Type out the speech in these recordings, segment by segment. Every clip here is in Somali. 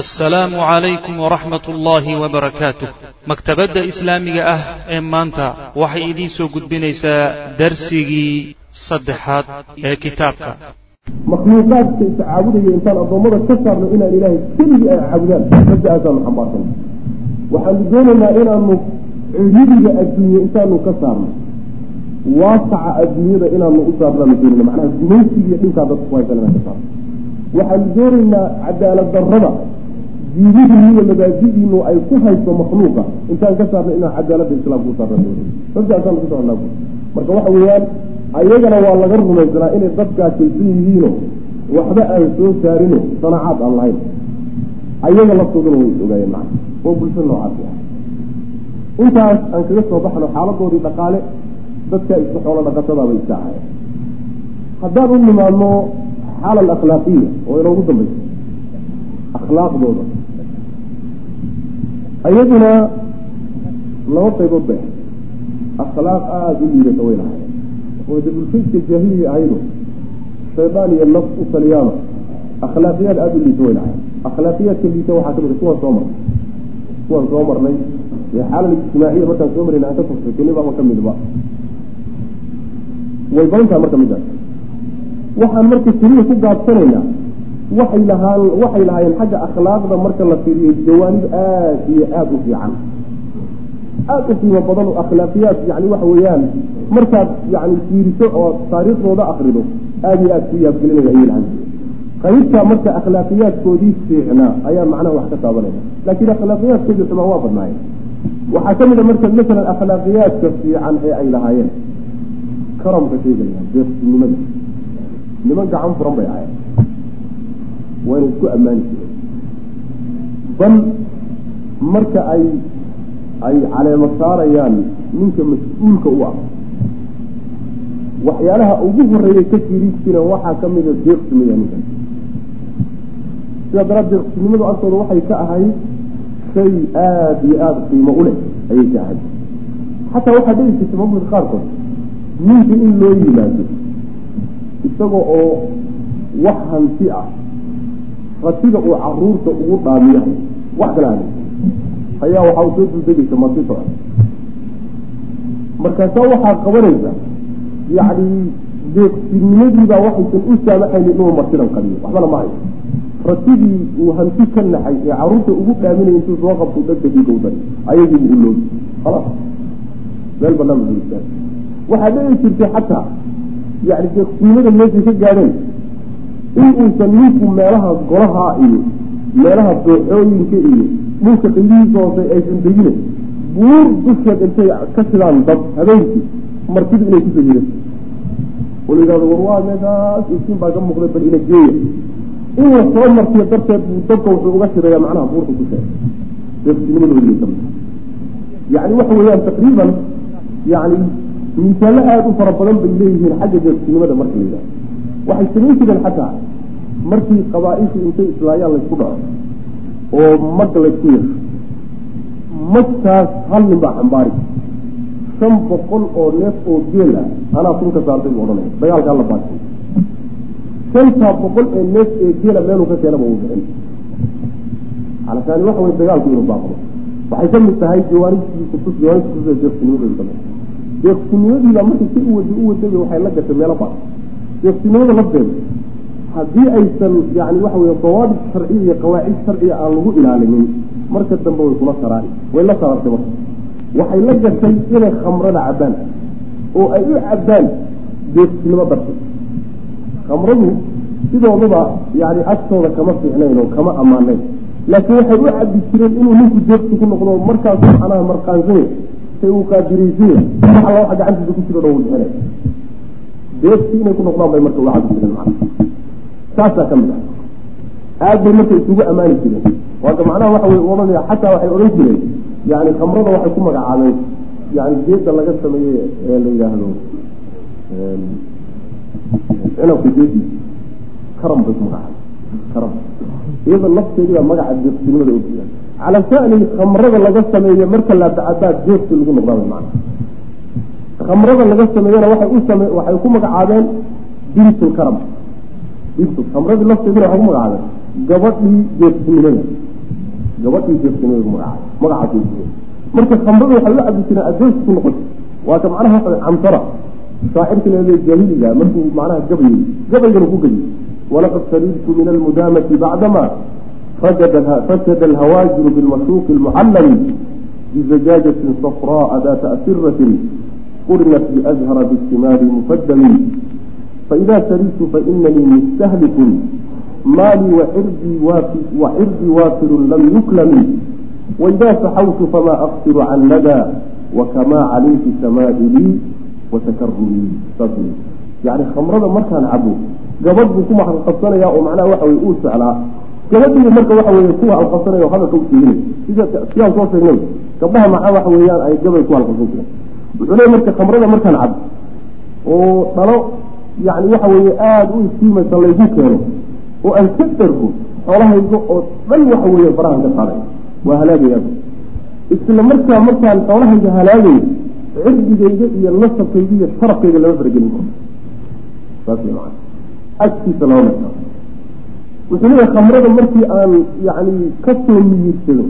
assalaamu calaykum waraxmat ullaahi wabarakaatuh maktabadda islaamiga ah ee maanta waxay idiin soo gudbinaysaa darsigii saddexaad ee kitaabka makhluuqaadka is caabudaya intaan addoommada ka saarno inaan ilaahay keligii ay caabudaan rabbiaasaanu xambaarsan waxaanu doonaynaa inaanu cidhidiga adduunye intaanu ka saarno waasaca adduunyada inaanu u saarnaanu doonayna macnaha gumaysigiiyo dhinkaa dadku ku haysan inaan ka saarno waxaanu doonaynaa cadaalad darrada diidihiinu iyo mabaadidiinu ay ku hayso makhluuqa intaan ka saarna inaan cadaaladda islaamka u saarna doonay rabbiaasaanu ku socnaa marka waxa weeyaan ayagana waa laga rumaysanaa inay dadkaakaysan yihiino waxba aan soo saarino sanacaad aan lahayn ayaga laftooduna way is ogaayeen macna oo bulsho noocaasi ah intaas aan kaga soo baxno xaaladoodii dhaqaale dadka isku xoolo dhaqatadaabay iska ahayen haddaan u nimaadno xaala alakhlaaqiya oo inoogu dambaysa akhlaaqdooda iyaduna laba qaybood bay ahay akhlaaq aada u liidata way lahayen oo de bulshayska jaahiliga ahaydo shaydaan iyo naf u taliyaano akhlaaqiyaad aada u liita way lahayen akhlaaqiyaadka liita waxaa kamid a kuwaan soo marnay kuwaan soo marnay ee xaalal ijtimaaciya markaan soo marayna aan ka tafsiirkani baaba kamidba way badantaha marka midaas waxaan marka keliya ku gaabsanaynaa waxay lahaan waxay lahaayeen xagga akhlaaqda marka la fiiriyo jawaanib aada iyo aada u fiican aada u qiimo badan oo akhlaaqiyaad yani waxa weeyaan markaad yani fiiriso oo taariikhdooda akrido aada iyo aada ku yaabgelinaya ayay lahaan qaybtaa marka akhlaaqiyaadkoodii fiicnaa ayaa macnaha wax ka taabanaya laakiin akhlaaqiyaadkoodii xumaa waa badnaayeen waxaa kamid a marka masalan akhlaaqiyaadka fiican ee ay lahaayeen karamka sheegayaan deeqsinimada niman gacan furan bay ahayen wayna isku ammaani jireen bal marka ay ay caleemo saarayaan ninka mas-uulka u ah waxyaalaha ugu horeeya ka jiri jireen waxaa kamida deeqsimaya ninkan sidaa daraad deeqsinimadu agtooda waxay ka ahayd shay aada iyo aada qiimo u leh ayay ka ahayd xataa waxaa dhici jirta mamlaka qaarkood ninka in loo yimaado isaga oo wax hanti ah ratiga uu caruurta ugu dhaamiyahay wax kala hada ayaa waxaa soo duldegaysa masito markaasaa waxaa qabanaysa yacni deeqsinimadiibaa waxaysan u saamaxayni inuu martidan qadiyo waxbana ma hayo ratigii uu hanti ka naxay ee caruurta ugu dhaaminay intuu soo qabto dadkii gawdan ayagiibu u loogi khalaas meel banaan ba waxaa dhici jirtay xataa yani deeqsinimada meeshay ka gaadheen in uusan ninku meelaha golaha iyo meelaha dooxooyinka iyo dhulka qiyihiisa hoose aysan degine buur dusheed intay ka sidaan dad habeenkii martidu inay kusoo hiran oo la yidhahdo war waa meeshaas iftiin baa ka muuqday bal ina geeya in la soo martiyo darteed buu dadka wuxuu uga shiraya macnaha buurta dusheed deeqsinimadoodii kamid yani waxa weeyaan taqriiban yani miisaallo aada u fara badan bay leeyihiin xagga deeqsinimada marka la yidhahdo waxay samayn jireen xataa markii qabaa-ishu intay islaayaan laysku dhaco oo mag laysku yeesho magtaas hal nin baa xambaari shan boqol oo neef oo geel ah anaa sunka saartay buu odhanaya dagaalkaa la baatay shantaa boqol ee neef ee geela meeluu ka keenaba uu bixin calakaani waxa wey dagaalku inuu baaqdo waxay ka mid tahay jawaanibtii kutus jawaanibta kutus deeqsinimadooda kamid deeqsinimadiiba markay si u wada u wadagay waxay la gashay meelo badan deeqsinimada lafteeda haddii aysan yani waxa wey dawaabit sharciya iyo qawaacid sharciya aan lagu ilaalinin marka dambe way kula saraari way la sarartay marka waxay la gashay inay khamrada cabbaan oo ay u cabbaan deeqsinimo darteed khamradu sidooduba yani agtooda kama fiicnayn oo kama ammaanayn laakiin waxay u cabbi jireen inuu ninku deeqsi ku noqdo markaasu macnaha marqaansanya say uu qaadiraysanya wax alla waxa gacantiisa ku jiro dhan uu bixinay deeqsi inay ku noqdaan bay marka uga cabbi jireen macna saasaa ka mid ah aad bay marka isugu ammaani jireen waaka macnaha waxa way ohanaya xataa waxay odhan jireen yani khamrada waxay ku magacaabeen yani geeda laga sameeye ee la yidhaahdo cinabka geediisa karam bay ku magacaabeen karam iyada lafteedii baa magaca deeqsinimada ogjiraa cala shani khamrada laga sameeye marka la dacabaad deeqsi lagu noqdaabay macna khamrada laga sameeyena waxay u same waxay ku magacaabeen bintulkaram bintu khamradii lafteedina waxay ku magacaabeen gabadhii deeqsinimada gabadhii deeqsinimada magaca magacaas way marka khamrada waxay u cabi jireen adeys ku noqon waa ka macnaha waxa camtara shaacirka leedahay jaahiliga markuu macnaha gabayay gabaygana ku gabiy walaqad sarirtu min almudaamati bacdama فسد الهواجر بالمشوق المعلم بزجاجة صفراء ذات أسرة قرنت بأزهر بالثمار مفدم فإذا سريت فإنني مستهلك مالي وعرضي وافر, وعرضي وافر لم يكلم وإذا سحوت فما أقصر عن لدى وكما عليك سمائلي وتكرمي صدري يعني خمرة مركان عبو قبض بكم عن قصنا يا ومعناه وحوي أوسع على gabadhii marka waxa weeye kuwa alqabsanayo hadalka u tiirinay sida siyaan soo sheegnay gabdhaha maxaa waxa weeyaan ay gabay ku alqabsan jireen wuxuu leeyahy marka khamrada markaan cab oo dhalo yani waxa weeye aada u istiimaysa laygu keeno oo aan ka dargo xoolahayga oo dhan waxa weeye farahan ka qaaday waa halaagaya isla markaa markaan xoolahayga halaagayo cirdigayga iyo nasabkayga iyo sharafkayga lama faragelin karo saas maa agtiisa lama markaa wuxuu leeyahay khamrada markii aan yani kasoo miyirsado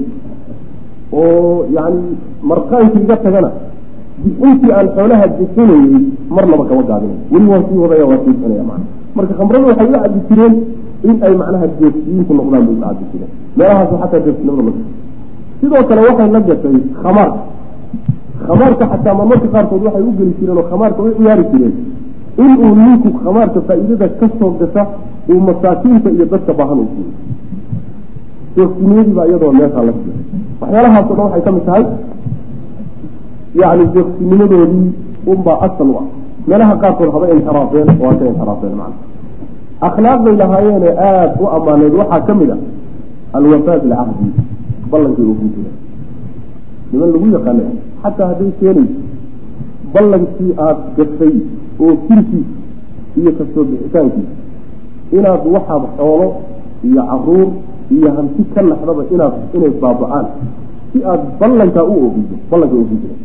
oo yani marqaankii iga tagana intii aan xoolaha bixinayey marnaba kama gaabinay weli waan sii wadaya waa sii bixinaya mana marka khamrada waxay u cabi jireen in ay macnaha deeqsiyiinku noqdaan bay u cabi jireen meelahaas xataa deeqsinimada ma sidoo kale waxay la gashay khamaarka khamaarka xataa marmarka qaarkood waxay u geli jireen oo khamaarka u ciyaari jireen inuu ninku khamaarka faa'iidada kasoo gasha uu masaakiinta iyo dadka baahan u siiyo deeqsinimadiiba iyadoo meeshaa la siiyo waxyaalahaasoo dhan waxay ka mid tahay yani deeqsinimadoodii unbaa asal u ah meelaha qaarkood haba inxiraafeen waa ka inxiraafeen macna akhlaaqday lahaayeene aada u ammaaneed waxaa ka mid a alwafaa bilcahdi ballankii oo ku jira niman lagu yaqaana xataa hadday keenayso ballankii aada gashay oo firkiis iyo kasoo bixitaankiisa inaad waxaad xoolo iyo caruur iyo hanti ka naxdaba inaad inay baaba-aan si aada ballankaa u oofiso ballanka oofin jira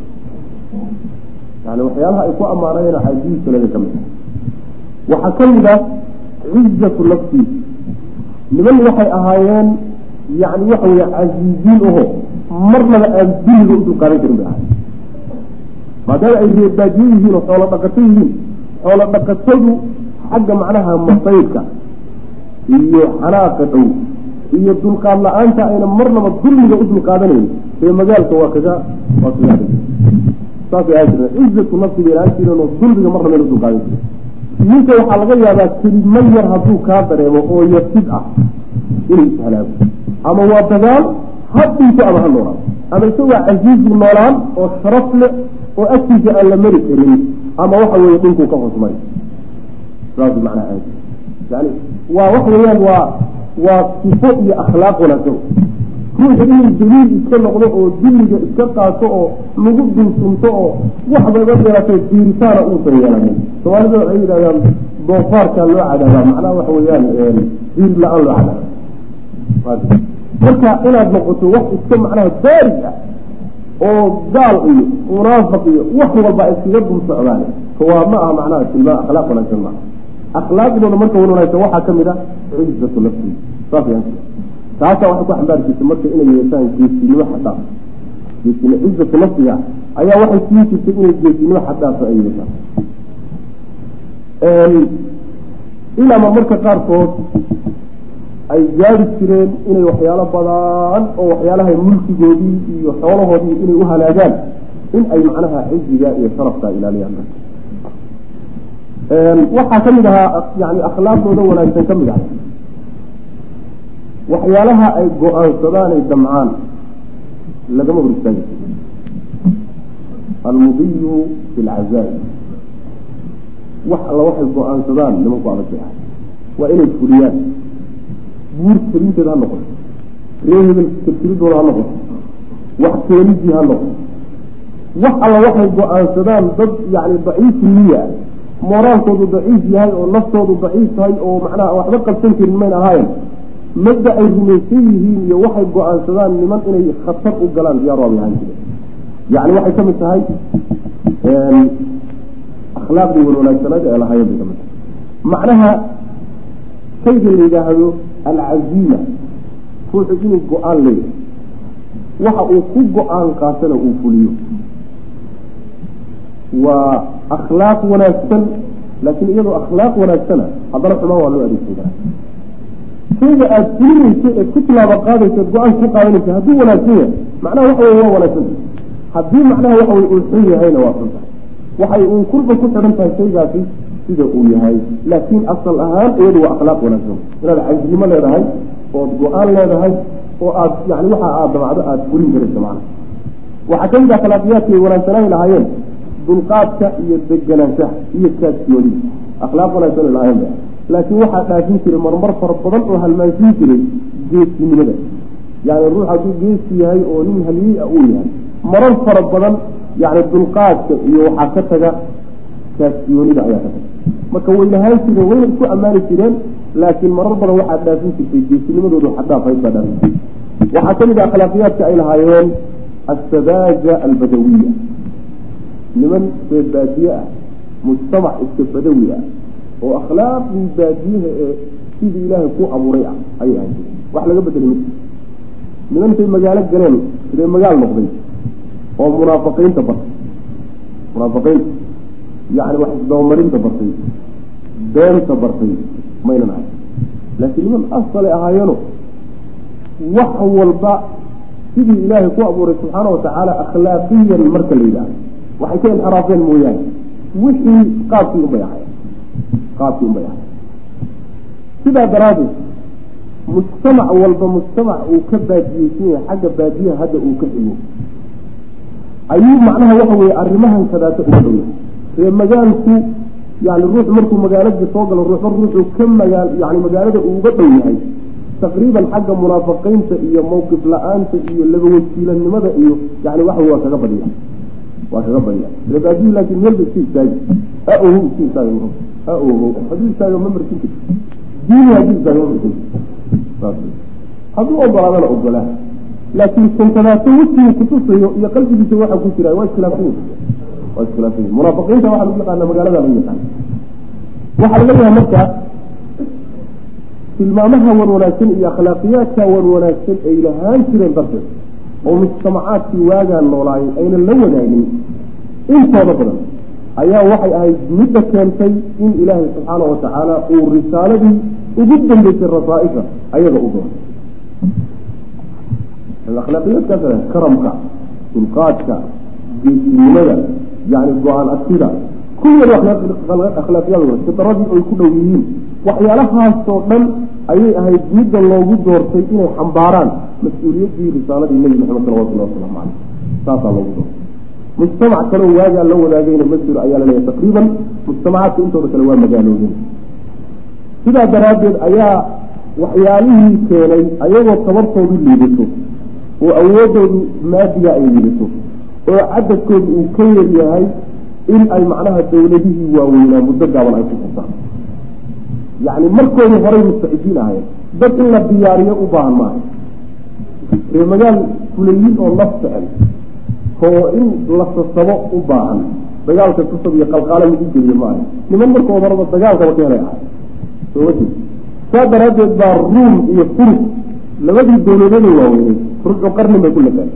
yani waxyaalaha ay ku ammaanayeen cajiibkaleda ka mid waxaa ka mid ah cizatu nafsi niman waxay ahaayeen yani waxa weeye casiiziin aho marnaba aan duniga u dulqaadan karin bay ahayen maadaama ay reebaadiye yihiin oo xoolo dhaqato yihiin xoolo dhaqatadu xagga macnaha masaydka iyo xanaaqa dhow iyo dulqaad la-aanta ayna marnaba dulmiga u dulqaadanayn ee magaalka waa kaga waa kaga saasay ahaan jireen cizatu nafsi bay ahaan jireen oo dulmiga marnaba ayna udulqaadan jiren ninka waxaa laga yaabaa kelimo yar hadduu kaa dareemo oo yasid ah inuu ishalaago ama waa dagaal ha dhinto ama ha noolaado ama isagoo casiizu noolaan oo sharaf leh oo agtiisa aan la mari karin ama waxa weeye dhinkuu ka hosmay saas macnaa aad yani waa waxa weeyaan waa waa sifo iyo akhlaaq wanaagsan ruuxa inuu daliil iska noqdo oo dulliga iska qaato oo lagu dulsunto oo waxbaba yeelatay diiritaana uusan yeelanin soomaalida waxay yidhahdaan doofaarkaa loo cadaabaa macnaha waxa weeyaan diir la-aan loo cadaaba marka inaad noqoto wax iska macnaha baari ah oo gaal iyo munaafiq iyo wax walba ay iskaga dul socdaan waa ma aha macnaha tilmaa akhlaaq wanaagsan maaha akhlaaqdooda marka wan wanaagsan waxaa kamid ah cizatu nafsi saas taasa waxay ku xambaari jirtay marka inay yeeshaan geesinimo xadaaf geesin cizatu nafsiga ayaa waxay siin jirtay inay geesinimo xadaafa ay yeeshaan ilaama marka qaarkood ay gaari jireen inay waxyaalo badan oo waxyaalaha mulkigoodii iyo xoolahoodii inay u halaagaan in ay macnaha ciziga iyo sharafka ilaaliyaan waxaa kamid ahaa yani akhlaaqdooda wanaagsan kamid ah waxyaalaha ay go-aansadaan ay damcaan lagama hor istaagi almudiyu fi lcazaa'i wax alla waxay go-aansadaan nimanku adag ah waa inay fuliyaan buur kelinteeda ha noqoto ree hebel tirtiridooda ha noqoto wax keenidii ha noqoto wax alla waxay go-aansadaan dad yani daciifu niya mooraalkoodu daciif yahay oo naftoodu daciif tahay oo macnaha waxba qabsan karin mayn ahaayen madda ay rumaysan yihiin iyo waxay go-aansadaan niman inay khatar u galaan diyaar waabay ahaan jireen yani waxay kamid tahay akhlaaqdii wan wanaagsanaad ee lahaayeen bay kamid tahay macnaha shayga la yidhaahdo alcaziima ruuxu inuu go-aan leeyahay waxa uu ku go-aan qaatana uu fuliyo waa akhlaaq wanaagsan laakiin iyadoo akhlaaq wanaagsana haddana xumaan waa loo adeegsan karaa shayga aada fulinayso eed ku tilaabo qaadayso eed go-aan ku qaadanayso hadduu wanaagsan yahay macnaha waxa wey waa wanaagsan haddii macnaha waxa wey uu xun yahayna waa xun tahay waxay uun kurba ku xidhan tahay shaygaasi sida uu yahay laakiin asal ahaan iyadu waa akhlaaq wanaagsan inaad cajnimo leedahay ood go-aan leedahay oo aad yani waxa aad damacdo aada fulin karayso macna waxaa kamid ah akhlaaqiyaadki ay wanaagsanaahi lahaayeen dulqaadka iyo deganaanshaha iyo kaadsiyoodi akhlaaq wanaagsan ay lahaayeen ba laakiin waxaa dhaafin jiray marmar fara badan oo halmaansiin jiray geesinimada yani ruux hadduu geesi yahay oo nin haliyey a uu yahay marar fara badan yani dulqaadka iyo waxaa ka taga kaasiyoonida ayaa ka taga marka way lahaan jireen wayna isku ammaani jireen laakiin marar badan waxaa dhaafin jirtay geesinimadoodu xadhaafayd baa dhaafin jirtay waxaa kamid ah akhlaaqiyaadka ay lahaayeen assadaaja albadawiya niman reer baadiye ah mujtamac iska badawi ah oo akhlaaqdii baadiyaha ee sidii ilaahay ku abuuray ah ayay ahan jireen wax laga bedelay ma nimantay magaalo galeen ree magaal noqday oo munaafiqiinta bartay munaafiqiinta yani wax isdabamarinta bartay beenta bartay maynan ahay laakiin niman asalay ahaayeeno wax walba sidii ilaahay ku abuuray subxaana watacaala akhlaaqiyan marka la yidhahdo waxay ka inxiraafeen mooyaane wixii qaabkii unbay ahay qaabkii unbay ahay sidaa daraaddeed mujtamac walba mujtamac uu ka baadiyeysan yahay xagga baadiyaha hadda uu ka xigo ayuu macnaha waxa weeye arrimahan kadaata uga dhow yahay ree magaalku yani ruux markuu magaalada soo galo ruuxba ruuxuu ka magaal yani magaalada uu uga dhow yahay taqriiban xagga munaafiqiinta iyo mawqif la-aanta iyo labawajiilanimada iyo yani waxa waa kaga badiya waa kaga badiya ree baadiyi laakin meelba iska istaagi ha oho iska istaagi ha oho hadduu istaago ma markin karti diini hadduu istaago ma markin karti hadduu ogolaadana ogolaa laakiin kankadaato wejiguu kutusayo iyo qalbigiisa waxa ku jira waa iskhilaafsan waa iskhilaafsan munaafiqiinta waxaa lagu yaqaana magaalada lagu yaqaana waxaa laga yahay marka tilmaamaha wan wanaagsan iyo akhlaaqiyaadka wan wanaagsan ay lahaan jireen darteed oo mujtamacaadkii waagaan noolaayay aynan la wadaagin intooda badan ayaa waxay ahayd midda keentay in ilaahay subxaana wa tacaala uu risaaladii ugu dambeysay rasaaisha ayaga u doonay akhlaaqiyaadkaas karamka dulqaadka geesinimada yani go-aan agtida kuwiyada akhlaaqiyadooda fitradii ay ku dhow yihiin waxyaalahaasoo dhan ayay ahayd midda loogu doortay inay xambaaraan mas-uuliyaddii risaaladii nebi maxamed salawatullahi wasalaamu caleyh saasaa loogu doortay mujtamac kaleo waagaa la wadaagayna ma jiro ayaa laleeyahay taqriiban mujtamacaadka intooda kale waa magaaloodeen sidaa daraaddeed ayaa waxyaalihii keenay ayagoo tabartoodu liidato oo awoodoodu maadiga ay liidato oo cadadkoodu uu ka yar yahay in ay macnaha dawladihii waaweynaa muddo gaaban ay ku xusaan yacni markoodii horay mustacidiin ahayen dad in la diyaariyo u baahan maaha ree magaal fulayin oo laf jecel oo in la sasabo u baahan dagaalka sasab iyo qalqaala lagu geliyo maaha niman markooda horaba dagaalkaba ka helay ahay sooma jeed saa daraaddeed baa ruum iyo furus labadii dawladeeda waaweynay ruuxu qarnin bay ku lagaan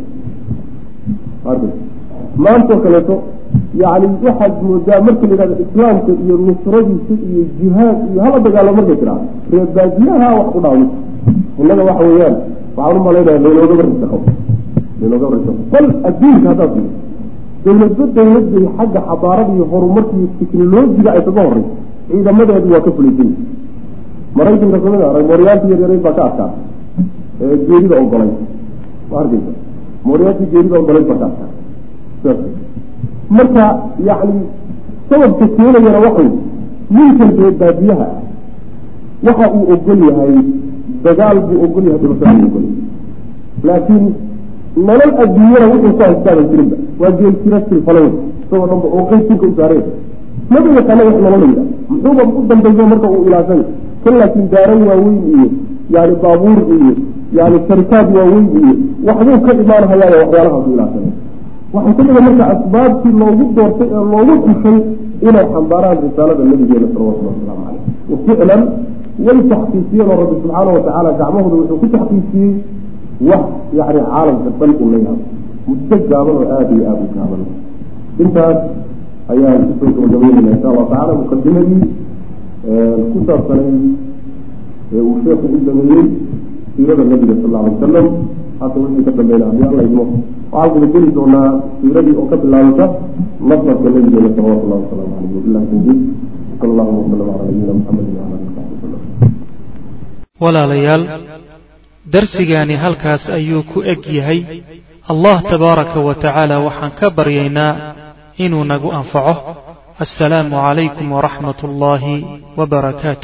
maantoo kaleeto yani waxaad moodaa marka la yihahdo islaamka iyo nusradiisa iyo jihaad iyo hala dagaalo markay tiraa ree baadiyaha wax ku dhaawmi innaga waxa weeyaan waxaan umalaynaya laynooga barisaqo laynooga barisaqo bal adduunka haddaad fiir dawladba dawladday xagga xadaarada iyo horumarka iyo teknolojiga ay kaga horeyso ciidamadeedu waa ka fulaysan maraykanka kamid a mooryaanti yaryareyd baa ka adkaa geerida ogolay ma arkeysa mooryaanti geerida ogolayd baa ka adkaa marka yani sababka keenayana waxay ninkan ree baadiyaha ah waxa uu ogol yahay dagaal buu ogol yahay dhulka u ogol laakiin nolol adduunyana wuxuu ku haystaaban jirinba waa geel jira silfalayn isagoo dhanba oo qeysinka u saareen maba yaqaana wax nolola yidha muxuuba u dambeeyo marka uu ilaashay kan laakiin daaran waaweyn iyo yani baabuur iyo yani sharikaad waaweyn iyo waxbuu ka imaanhayaaya waxyaalahaas u ilaashanay waxay kamida marka asbaabtii loogu doortay ee loogu xushay inay xambaaraan risaalada nabigeena salawatulli wasalaamu caleyh waficlan way taxqiijiyeen oo rabbi subxaana watacaala gacmahooda wuxuu ku taxqiijiyey wax yani caalamka dhan u la yaabo muddo gaaban oo aada iyo aada u gaaban intaas ayaan kusoo gabagabeynayna insha allahu tacala muqadimadii ku saabsanay ee uu sheekhu u sameeyey siirada nabiga sal alla alay wasalam hadda wixii ka dambeynaa haddii alla idmo waxaan kula geli doonaa siiradii oo ka bilaabata nasabka nabigeena salawatu llahi wasalaamu caleyh wabillahi tawfiiq sal allahuma wasalam cala nabiyina muxamedi wala alihi wasaxbi wasalam walaalayaal darsigaani halkaas ayuu ku eg yahay allah tabaaraka wa tacaala waxaan ka baryaynaa inuu nagu anfaco assalaamu calaykum waraxmat ullaahi wabarakaatu